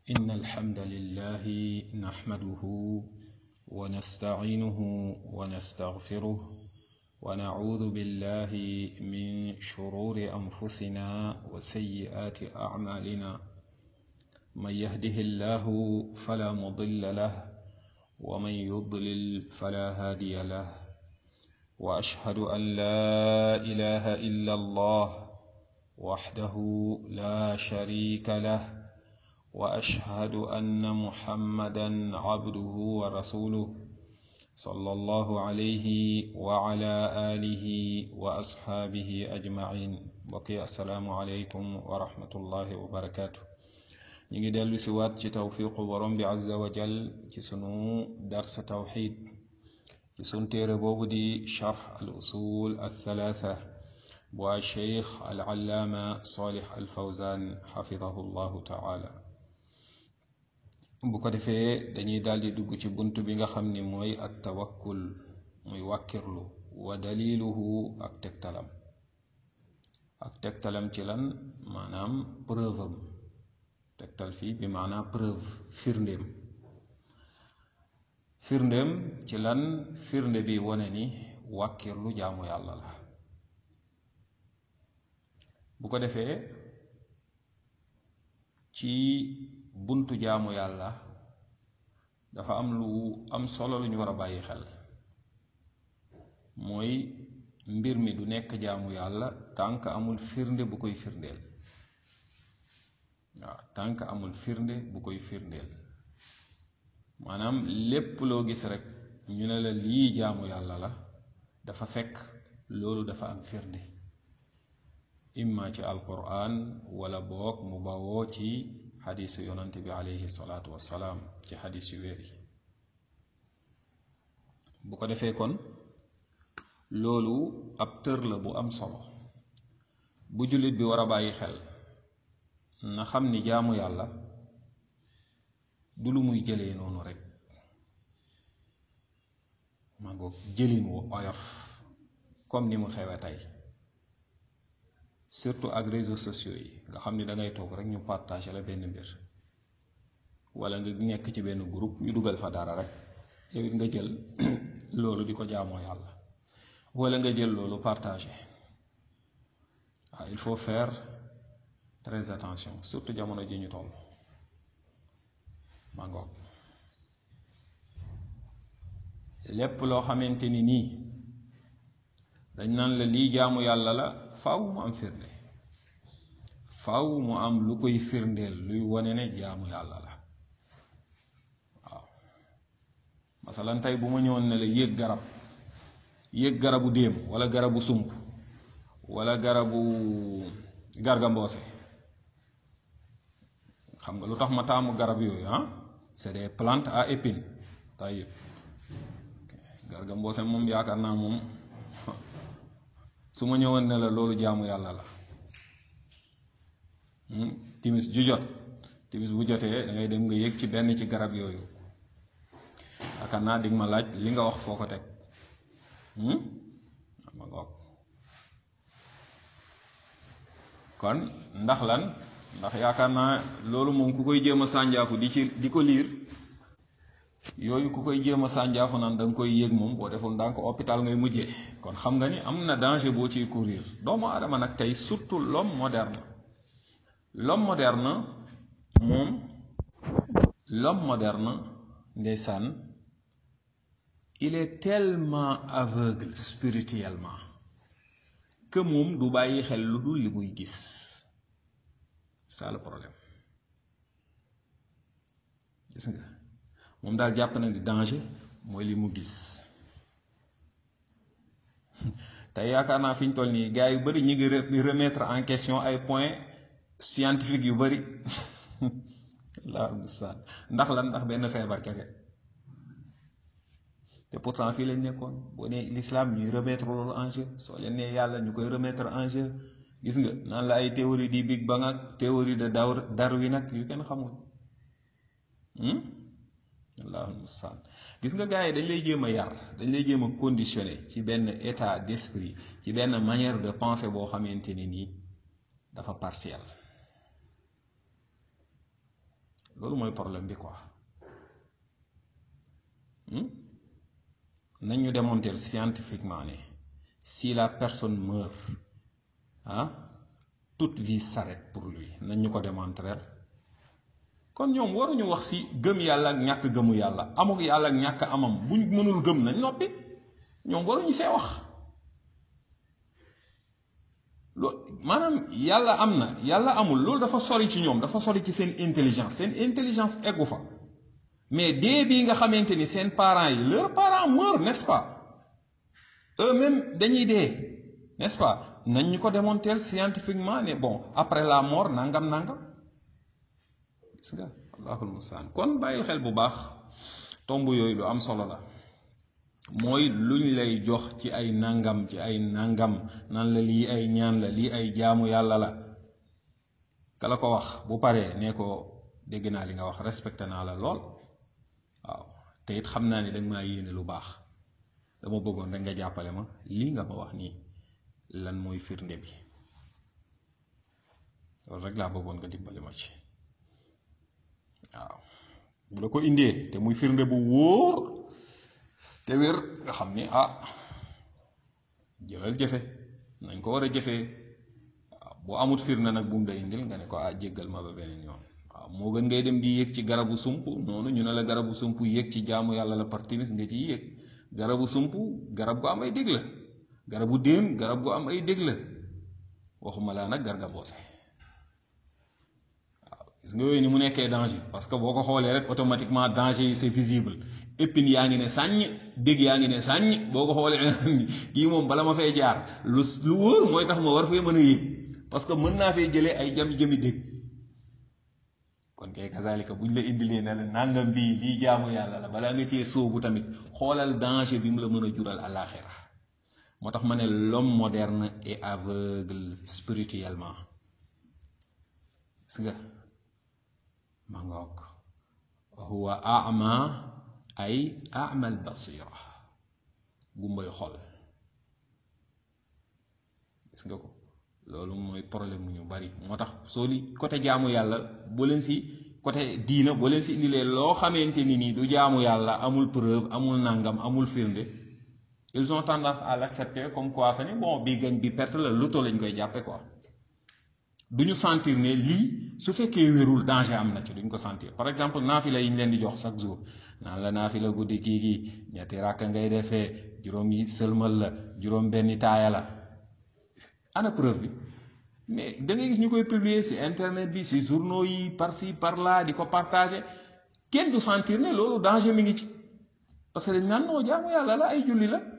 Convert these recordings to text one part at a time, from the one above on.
إن الحمد لله نحمده ونستعينه ونستغفره ونعوذ بالله من شرور أنفسنا وسيئات أعمالنا من يهده الله فلا مضل له ومن يضلل فلا هادي له وأشهد أن لا إله إلا الله وحده لا شريك له واشهد ان محمدا عبده ورسوله صلى الله عليه وعلى اله واصحابه اجمعين بقي السلام عليكم ورحمه الله وبركاته نيجي دلو سوات ci tawfiqu borom bi azza wa jal ci sunu dars tawhid ci sun téere boobu di sharh al usul al thalatha bu cheikh al allaama salih al fawzan xafidahu llahu taala bu ko defee dañuy daldi dugg ci bunt bi nga xam ni mooy at tawakkul muy wàkkirlu wa daliluhu ak tegtalam ak tegtalam ci lan maanaam preuve am tegtal fii bi maanaam preuve firndéem firndéem ci lan firnde bi wone ni wàkkirlu jaamu yàlla la bu ko defee ci buntu jaamu yàlla dafa am lu am solo lu ñu war a bàyyi xel mooy mbir mi du nekk jaamu yàlla tànk amul firnde bu koy firndeel waaw tànk amul firnde bu koy firndeel maanaam lépp loo gis rek ñu ne la lii jaamu yàlla la dafa fekk loolu dafa am firnde imma ci alquran wala boog mu bawoo ci xadiisu yonante bi aleyhi salaatu wassalaam ci xadiis yu wér yi bu ko defee kon loolu ab tër la bu am solo bu jullit bi war a bàyyi xel na xam ni jaamu yàlla du lu muy jëlee noonu rek ma ngoog jëlin wu oyof comme ni mu xewe tey surtout ak réseaux sociaux yi nga xam ni da ngay toog rek ñu partager la benn mbir wala nga nekk ci benn groupe ñu dugal fa dara rek yow it nga jël loolu di ko jaamoo yàlla wala nga jël loolu partager waaw il faut faire très attention surtout jamono ji ñu toll maa ngoog lépp loo xamante ni nii dañ naan la lii jaamu yàlla la faw mu am firnde faw mu am lu koy firndeel luy wone ne jaamu yàlla la waaw masalan tey bu ma ñëwoon ne la yéeg garab yéeg garabu déem wala garabu sump wala garabu garga mboose xam nga lu tax ma taamu garab yooyu ah c'est des plantes à épines tayib garga mboose moom yaakaar naa moom su ma ñëwoon ne la loolu jaamu yàlla la timis ju jot timis bu jotee da ngay dem nga yéeg ci benn ci garab yooyu yaakaar naa dig ma laaj li nga wax foo ko teg ma ngoog kon ndax lan ndax yaakaar naa loolu moom ku koy jéem a sànjaafu di ci di ko liir yooyu ku koy jéem a sànjaafu naan da nga koy yéeg moom boo deful ndànk hôpital ngay mujjee kon xam nga ni am na danger boo ciy courir doomu aadama nag tey surtout l'homme moderne l'homme moderne moom l'homme moderne ndeysaan il est tellement aveugle spirituellement que moom du bàyyi xel lu dul li muy gis c'est le problème gis nga moom daal jàpp na ni danger mooy li mu gis tey yaakaar naa fi ñu toll nii gars yu bari ñu ngi remettre en question ay points scientifiques yu bari la mustaan ndax lan ndax benn feebar kese te pourtant fii lañ nekkoon boo nee l'islam ñuy remettre loolu en jeu soo leen nee yàlla ñu koy remettre en jeu gis nga naan la ay théorie du Big Bang ak théorie de Darwin ak yu kenn xamul allahu mustaan gis nga gars yi dañ lay jéem a yar dañ lay jéem a conditionné ci benn état d'esprit ci benn manière de penser boo xamante ni nii dafa partiel loolu mooy problème bi quoi nañ ñu démontrer scientifiquement ne si la personne meurt ah toute vie s'arrête pour lui nañ ñu ko démontrer kon ñoom waruñu wax si gëm yàlla ak ñàkk gëmu yàlla amuk yàlla ak ñàkk amam buñ mënul gëm nañ noppi ñoom waruñu see wax lo maanaam yàlla am na yàlla amul loolu dafa sori ci ñoom dafa sori ci seen intelligence seen intelligence eggu fa mais dee bii nga xamante ni seen parents yi leurs parents meurent n'est-ce pas eux-mêmes dañuy dee n'est-ce pas nañ ñu ko démontrer scientifiquement ne bon après la mort nangam nangam gis nga allahul mustaan kon bàyyil xel bu baax tomb yooyu lu am solo la mooy luñ lay jox ci ay nangam ci ay nangam nan la lii ay ñaan la lii ay jaamu yàlla la kala ko wax bu paree ne ko dégg naa li nga wax respecté naa la lool waaw te it xam naa ne danga maa yéene lu baax dama bëggoon rek nga jàppale ma lii nga ma wax nii lan mooy firnde bi loolu rek laa bëggoon nga dimbali ma ci waaw bu la ko indee te muy firnde bu wóor te wér nga xam ni ah jëlal jëfe nañ ko war a jëfee waaw boo amut firnde nag bu mu lay indil nga ne ko ah jéggal ma ba beneen yoon waaw moo gën ngay dem di yéeg ci garabu sump noonu ñu ne la garabu sump yéeg ci jaamu yàlla la partinis nga ciy yéeg garabu sump garab gu am ay dég la garabu déem garab gu am ay dég la waxuma laa nag garga boose gis nga yooyu ni mu nekkee danger parce que boo ko xoolee rek automatiquement danger yi c'est visible épine yaa ngi ne sàññ dégg yaa ngi ne sàññ boo ko xoolee kii moom bala ma fay jaar lu lu wóor mooy tax ma war fee mën a yéeg parce que mën naa fee jëlee ay jam jëmi dégg kon kay kazalika buñ la indilee ne la nangam bii lii jaamu yàlla la balaa nga cee sóobu tamit xoolal danger bi mu la mën a jural àllaaxira moo tax ma ne l'homme moderne est aveugle spirituellement gis nga ma ngoog huwa ama ay amal basira gumbay xol gis nga ko loolu mooy problème mu ñu bari moo tax soo li côté jaamu yàlla boo leen si côté diina boo leen si indilee loo xamante ni nii du jaamu yàlla amul preuve amul nangam amul firnde ils ont tendance à l'accepter comme quoi que ni bon bii gañ bi perte la loto lañ koy jàppe quoi du ñu sentir ne lii su fekkee wérul danger am na ci duñ ko sentir par exemple naafila yi ñu leen di jox chaque jour naan la naafila guddi kii gi ñetti ràkk ngay defee juróom yi sëlmal la juróom benni taaya la ana preuve bi mais da ngay gis ñu koy publier ci internet bi ci journaux yi par ci par là di ko partager kenn du sentir ne loolu danger mi ngi ci parce que dañ naan noo jaamu yàlla la ay julli la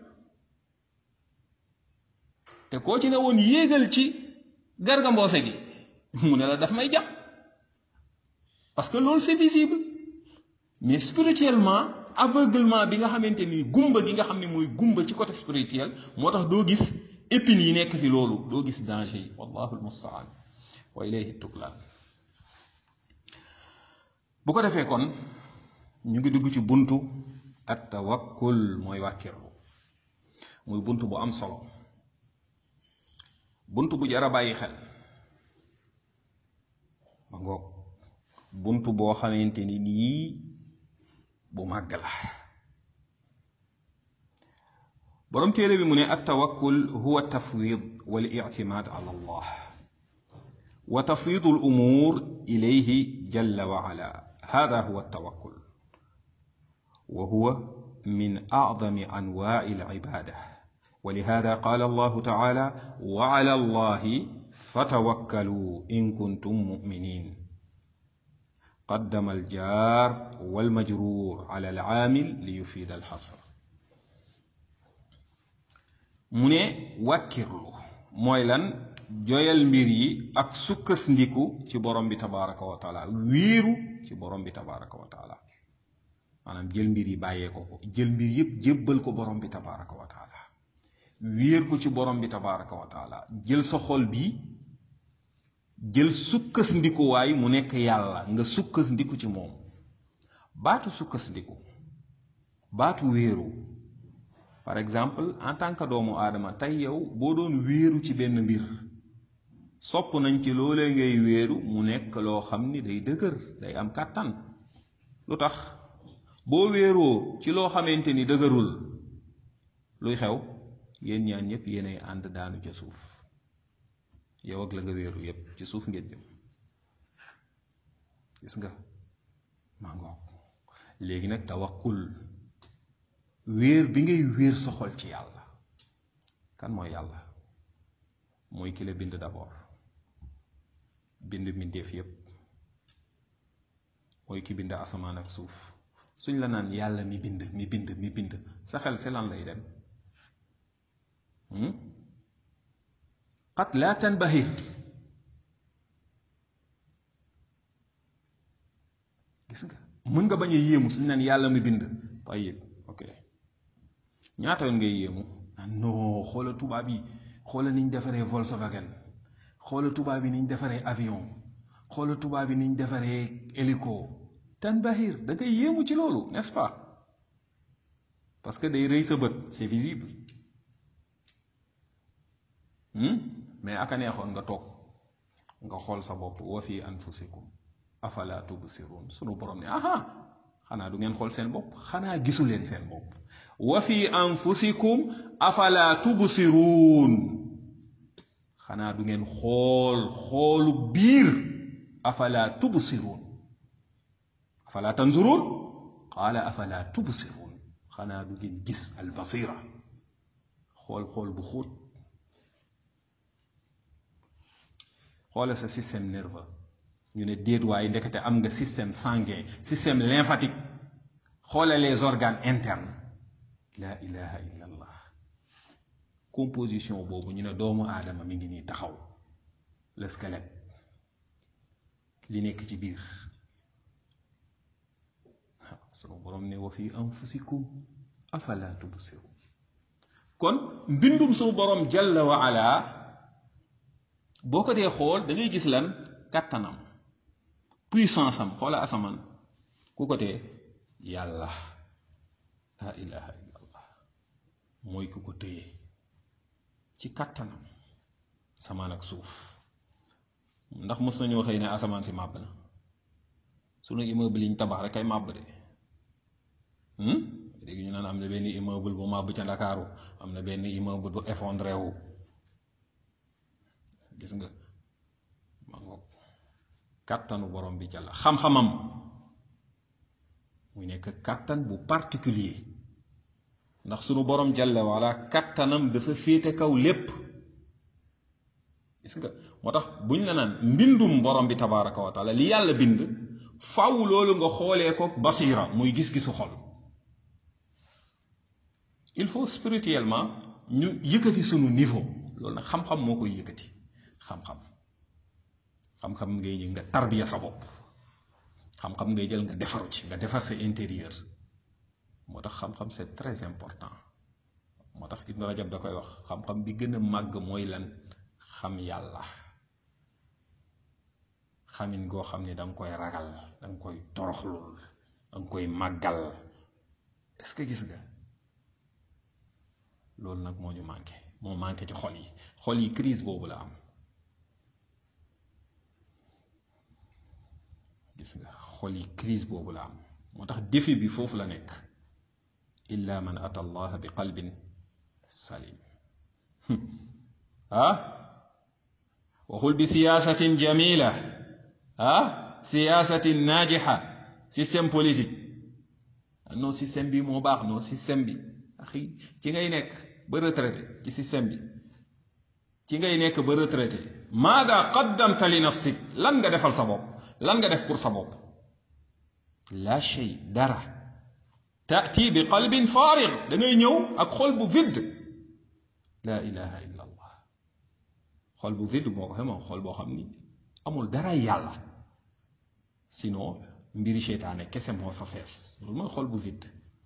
te koo ci ne woon yéegal ci garga mboose gi mu ne la daf may jàpp parce que loolu c'est visible mais spirituellement aveuglement bi nga xamante ni gumba gi nga xam ne mooy gumba ci côté spirituel moo tax doo gis épines yi nekk ci loolu doo gis danger yi wallahu almustaan wa ilayhi tuklaan bu ko defee kon ñu ngi dugg ci buntu at tawakkul mooy wàkkirlu muy buntu bu am solo bunt bu jar a bàyyi xel ma ngoog bunt boo xamante ni nii bu màgg la boroom téere bi mu ne at tawakkul huwa tafwid wal ictimaad ala allah wa tafwidu al umur ilayhi jalla wa ala hada huwa tawakkul wa huwa min acdami anwaaci al cibaada ولهذا قال الله تعالى وعلى الله فتوكلوا إن كنتم مؤمنين قدم الجار والمجرور على العامل ليفيد الحصر mu ne wàkkirlu mooy lan joyal mbir yi ak sukkandiku ci borom bi tabaraka wa taala wéeru ci borom bi tabaraka wa taala maanaam jël mbir yi bàyyee ko ko jël mbir yépp jébbal ko borom bi tabaraka wa taala wéer ko ci borom bi tabaraka wa taala jël sa xol bi jël sukkas ndikuwaay mu nekk yàlla nga sukkas ndiku ci moom baatu sukkas ndiku baatu wéeru par exemple en tant que doomu aadama tey yow boo doon wéeru ci benn mbir sopp nañ ci loolee ngay wéeru mu nekk loo xam ni day dëgër day am kàttan lu tax boo wéeroo ci loo xamante ni dëgërul luy xew yéen ñaan ñëpp yéenay ànd daanu ca suuf yow ak la nga wéeru yépp ci suuf ngeen jëm gis nga maa ngoog léegi nag tawakkul wéer bi ngay wéer sa xol ci yàlla kan mooy yàlla mooy ki la bind d'abord bind mbindeef yépp mooy ki bind asamaan ak suuf suñ la naan yàlla mi bind mi bind mi bind sa xel si lan lay dem qad laa tanbahir gis nga mën nga bañ a yéemu suñ naan yàlla mi bind tayib ok ñaata yoon ngay yéemu non xoola tubaab yi xoola niñ defaree Volkswagen xoola tubaab yi niñ defaree avion xoola tubaab yi niñ defaree hélico tanbahir da ngay yéemu ci loolu n'est-ce pas parce que day rëy sa bët c'est visible mais aka neexoon nga toog nga xool sa bopp wa fi anfusikum afala tubsirun sunu borom ne aha xanaa du ngeen xool seen bopp xanaa gisu leen seen bopp wa fi anfusikum afala tubsirun xanaa du ngeen xool xoolu biir afala tubsirun afala tanzurun qaala afala tubsirun xanaa du ngeen gis albasira xool xool bu xóot xoola sa système nerveux ñu ne déet waaye ndekete am nga système sanguin système lymphatique xoola les organes internes la ilaha illa allah composition boobu ñu ne doomu aadama mi ngi nii taxaw le squelette li nekk ci biir waaw sunu borom ne wa fi anfusikum afala tubsirun kon mbindum sunu borom jalla wa ala boo ko dee xool da ngay gis lan kàttanam puissance am xoola asamaan ku ko tee yàlla la ilaha illa allah mooy ku ko téye ci kàttanam asamaan ak suuf ndax mos nañoo xëy ne asamaan si màbb na sunu immeuble yi ñu tabax rek ay màbb de léegi ñu naan am na benn immeuble bu màbb ca Ndakaaru am na benn immeuble bu effondré wu gis nga ma ngoog kàttanu borom bi jàlla xam-xamam muy nekk kàttan bu particulier ndax sunu borom jàlla wala kàttanam dafa féete kaw lépp gis nga moo tax buñ la naan mbindum borom bi tabaraka wa taala li yàlla bind faw loolu nga xoolee ko basira muy gis-gisu xol il faut spirituellement ñu yëkkati sunu niveau loolu nag xam-xam moo koy yëkkati xam-xam xam-xam ngay jël nga tarbiya sa bopp xam-xam ngay jël nga defaru ci nga defar sa intérieur moo tax xam-xam c'est très important moo tax Ibn Rajab da koy wax xam-xam bi gën a màgg mooy lan xam yàlla xamin goo xam ne danga koy ragal danga koy toroxlul danga koy màggal est-ce que gis nga loolu nag moo ñu manqué moo manqué ci xol yi xol yi crise boobu la am gis nga xol yi crise boobu la am moo tax défi bi foofu la nekk illa man ata allah bi qalbin salim ah waxul bi siyaasatin jamila ah siyaasatin naajixa système politique non système bi moo baax non système bi axi ci ngay nekk ba retraité ci système bi ci ngay nekk ba retraité maada qaddamta li nafsik lan nga defal sa bopp lan nga def pour sa bopp la shay dara taati bi qalbin faarig da ngay ñëw ak xol bu vide la ilaha illa allah xol bu vide moo ko xe moom xol boo xam ni amul dara yàlla sinon mbiri seytaane kese moo fa fees loolu mooy xol bu vide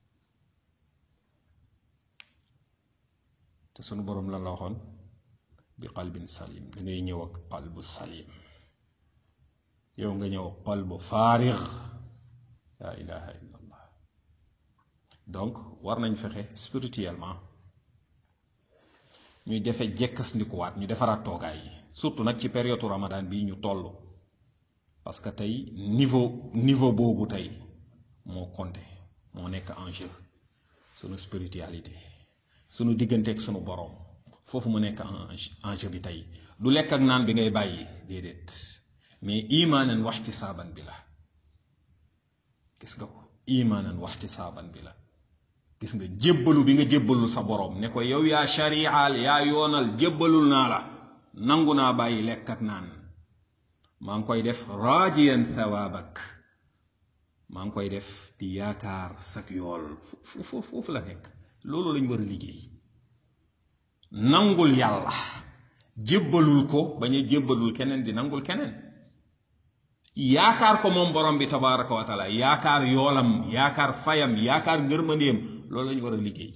te sunu boroom lan la waxoon bi qalbin salim da ngay ñëw ak qalbu salim yow nga ñëw qalbu faarig la ilaha illa allah donc war nañ fexe spirituellement ñu defe jekkas ndikuwaat ñu defaraat toogaay yi surtout nag ci période ramadan bii ñu toll parce que tey niveau niveau boobu tey moo compté moo nekk en jeu sunu spiritualité sunu digganteeg sunu borom foofu mu nekk en jeu bi tey du lekk ak naan bi ngay bàyyi déedéet mais imaanan waxtisaaban bi la gis nga ko imaanan waxtisaaban bi la gis nga jébbalu bi nga jébbalul sa borom ne ko yow yaa shari'al yaa yoonal jébbalul naa la nangu naa bàyyi lekk ak naan maa ngi koy def raajiyan thawaabak maa ngi koy def di yaakaar sak yool foofu foofu la nekk loolu lañ war a liggéey nangul yàlla jébbalul ko bañ a jébbalul keneen di nangul keneen yaakaar ko moom borom bi tabaraka wa taala yaakaar yoolam yaakaar fayam yaakaar ngërmandeem loolu lañu war a liggéey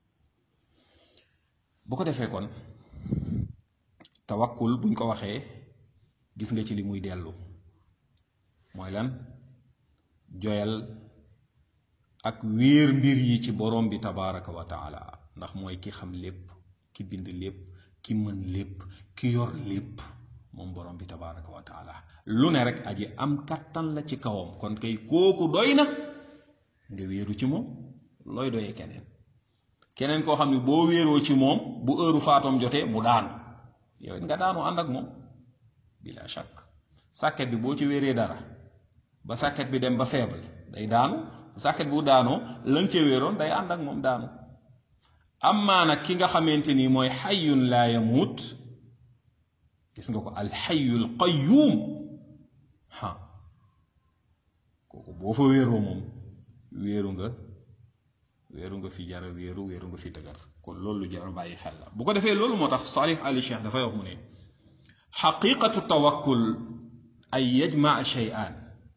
bu ko defee kon tawakkul buñ ko waxee gis nga ci li muy dellu mooy lan joyal ak wéer mbir yi ci borom bi tabaraka wa taala ndax mooy ki xam lépp ki bind lépp ki mën lépp ki yor lépp moom borom bi tabaraka wa taala lu ne rek aji am kattan la ci kawam kon kay kooku doy na nga wéeru ci moom looy doyee keneen keneen koo xam ne boo wéeroo ci moom bu heure faatoom jotee mu daanu yow it nga daanu ànd ak moom bila shakk sàkket bi boo ci wéeree dara ba sàkket bi dem ba faible day daanu sàkket bu daanoo lañ ca wéeroon day ànd ak moom daanu amaa nag ki nga xamante ni mooy xayyun laa yamuut gis nga ko alxayyul qayyuum ha kooku boo fa wéeroo moom wéeru nga wéeru nga fi jara wéeru wéeru nga fi dëgër kon loolu lu jar bàyyi xel la bu ko defee loolu moo tax Salih Ali Cheikh dafay wax mu ne xaqiqatu tawakkul ay yajmaa shay'an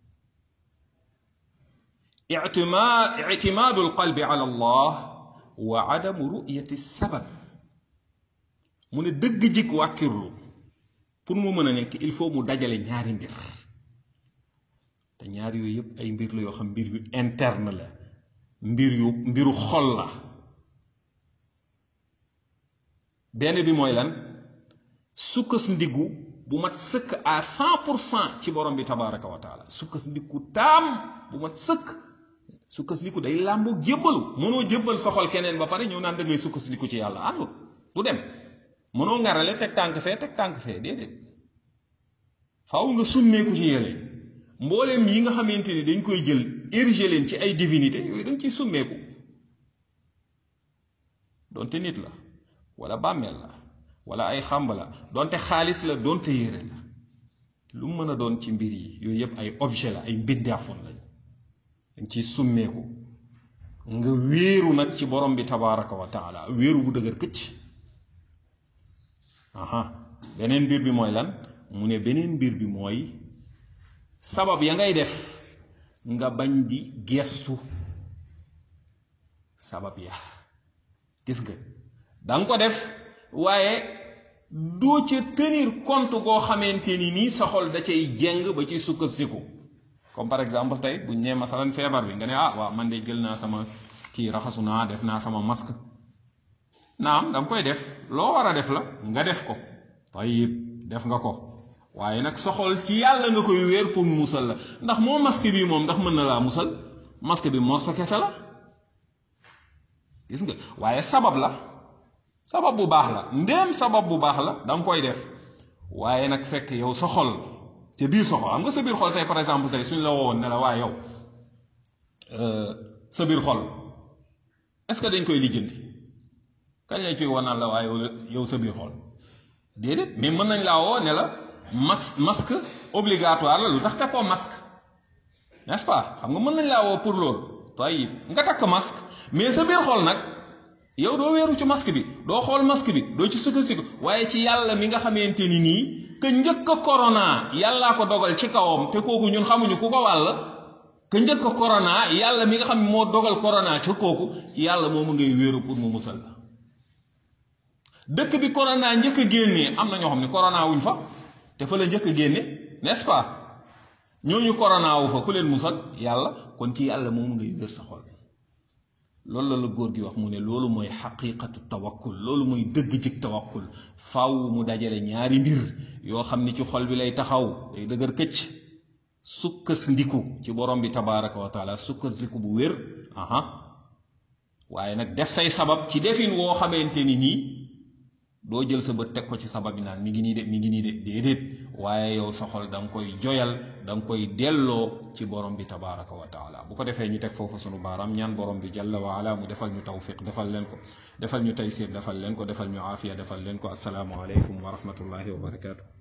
ictimaadu alqalbi ala allah wa adamu ru'yati sabab mu ne dëgg jik wàkkirlu pour mu mën a nekk il faut mu dajale ñaari mbir te ñaar yooyu yëpp ay mbir la yoo xam mbir yu interne la mbir yu mbiru xol la benn bi mooy lan sukkas ndiggu bu mat sëkk à cent pour cent ci borom bi tabaraka wa taala sukkas ndiggu taam bu mat sëkk sukkas ndiggu day làmboog jébbalu mënoo jébbal soxol keneen ba pare ñëw naan da ngay sukkas ndiggu ci yàlla àndul du dem mënoo ngarale teg tànk fee teg tànk fee déedéet faaw nga summeeku ci yële mbooleem yi nga xamante ni dañ koy jël érigé leen ci ay divinité yooyu dañ ciy summeeku donte nit la wala bàmmeel la wala ay xàmb la donte xaalis la donte yére la lu mën a doon ci mbir yi yooyu yëpp ay objet la ay mbindaafoon lañ dañ ciy summeeku nga wéeru nag ci borom bi tabaraka wa taala wéeru bu dëgër këcc aha beneen mbir bi mooy lan mu ne beneen mbir bi mooy sabab ya ngay def nga bañ di gestu sabab ya gis nga danga ko def waaye doo ca tenir compte goo xamante ni nii sa xol da cay jeng ba ciy sukkandiku comme par exemple tey buñ nee masalan feebar bi nga ne ah waaw man de jël naa sama kii raxasu naa def naa sama masque naam danga koy def loo war a def la nga def ko tayib def nga ko waaye nag soxol ci yàlla nga koy wéer pour musal la ndax moo masque bi moom ndax mën na laa musal masque bi moo sa kese la gis nga waaye sabab la sabab bu baax la ndéem sabab bu baax la danga koy def waaye nag fekk yow sa xol ca biir sa xol xam nga sa biir xol tey par exemple tey suñ la woowoon ne la waaye yow sa biir xol est-ce que dañ koy lijjanti kañ lañ ciy wanaan la waaye yow sa biir xol déedéet mais mën nañ laa woo ne la max masque obligatoire la lu tax te koo masque n'est-ce pas xam nga mën nañ laa woo pour loolu tayib nga takk masque mais sa biir xol nag yow doo weeru ci masque bi doo xool masque bi doo ci sukkandiku waaye ci yàlla mi nga xamante ni nii que njëkk a corona yàllaa ko dogal ci kawam te kooku ñun xamuñu ku ko wàll que njëkk a corona yàlla mi nga xam moo dogal corona ca kooku ci yàlla moomu ngay wéeru pour mu musal la dëkk bi corona njëkk a génnee am na ñoo xam ne corona wuñ fa te fa la njëkk a génne n'est-ce pas ñooñu corona wu fa ku leen musal yàlla kon ci yàlla moomu ngay wér sa xol loolu la la góor gi wax mu ne loolu mooy xaqiqatu tawakkul loolu mooy dëgg jig tawakkul faw mu dajale ñaari mbir yoo xam ni ci xol bi lay taxaw day dëgër këcc sukkas ndiku ci borom bi tabaraka wa taala sukkas ndiku bu wér aha waaye nag def say sabab ci defin woo xamante ni nii doo jël sa bët teg ko ci sabab yi naan mi ngi nii de mi ngi nii de déedéet waaye yow sa xol da nga koy joyal da nga koy delloo ci borom bi tabaraka wa taala bu ko defee ñu teg foofu sunu baaraam ñaan borom bi jalla wa ala mu defal ñu tawfiq defal leen ko defal ñu taysir defal leen ko defal ñu aafiya defal leen ko asalaamu aleykum wa rahmatullahi wa barakaatu